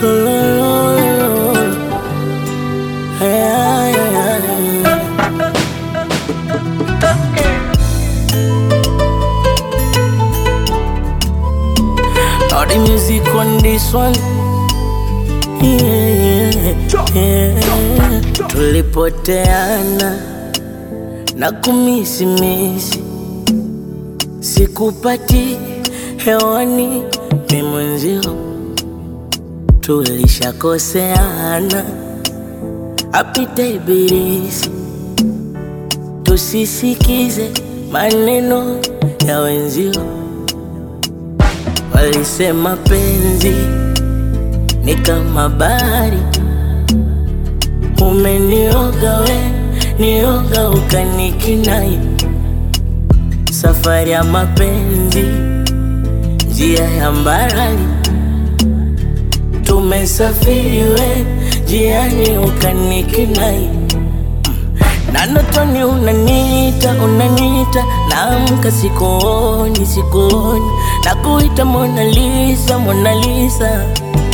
Lo, lo, lo, lo. Yeah, yeah, yeah. All the music on this one. Yeah, yeah. Tulipoteana na kumisimisi, sikupati hewani, mi mwenzio tulishakoseana, apite ibilisi, tusisikize maneno ya wenzio, walisema penzi ni kama bahari, umenioga we, nioga ukanikinai, safari ya mapenzi, njia ya mbali, tumesafiri we, jiani ukanikinai na ndotoni unaniita unaniita, naamka sikuoni sikuoni, na kuita Mona Lisa Mona Lisa,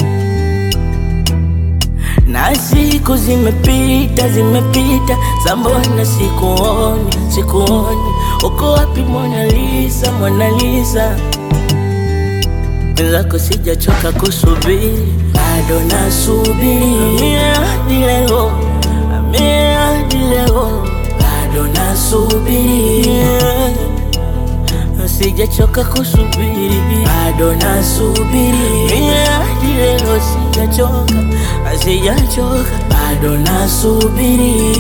na siku zimepita zimepita, sambona sikuoni sikuoni, uko wapi Mona Lisa Mona Lisa? Mwenzako sijachoka kusubiri, bado nasubiri hadi leo, hadi leo, bado nasubiri, sijachoka kusubiri, bado nasubiri hadi leo, sijachoka, sijachoka, bado nasubiri.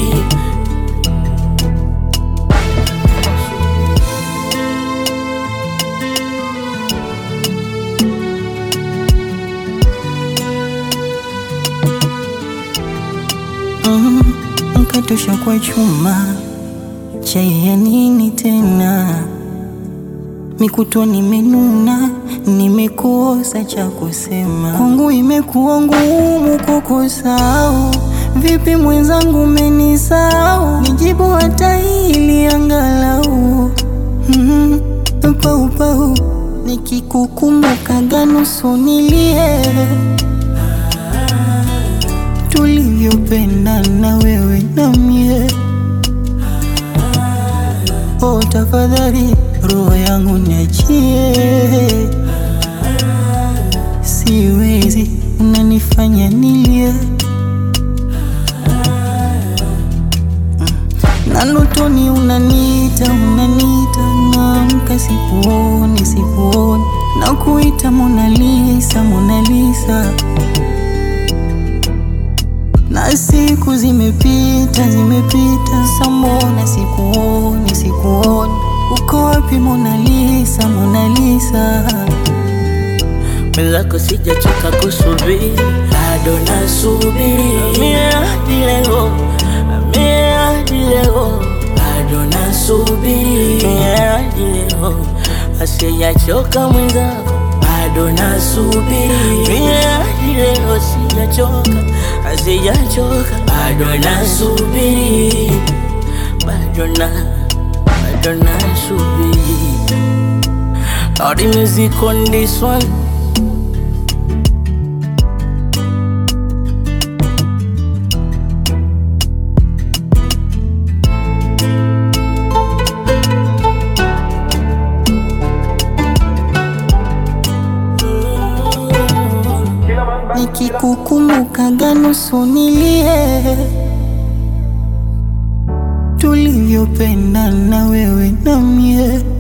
Mm, Mkatosha kwa chuma chai ya nini tena? Mikutwa nimenuna, nimekosa cha kusema. Kwangu imekuwa ngumu kukusahau. Vipi mwenzangu, umenisahau? Nijibu hata hili angalau. Mm, pau pau, nikikukumbukaga nusu nilie tulivyopendana wewe na mie. Oh, tafadhali roho yangu niachie, siwezi, unanifanya nilie na ndotoni unaniita unaniita, naamka sikuoni sikuoni, na kuita Mona Lisa Mona Lisa na siku zimepita zimepita, sambona sikuoni sikuoni, uko wapi Mona Lisa Mona Lisa? Mwenzako sijachoka kusubiri, bado nasubiri hadi leo, hadi leo, bado nasubiri hadi leo, asijachoka mwenzako, bado nasubiri hadi leo, sijachoka, sijachoka, bado nasubiri, bado na, bado nasubiri. All the music on this one. Nikikukumbukaga nusu nilie, tulivyopendana wewe na mie.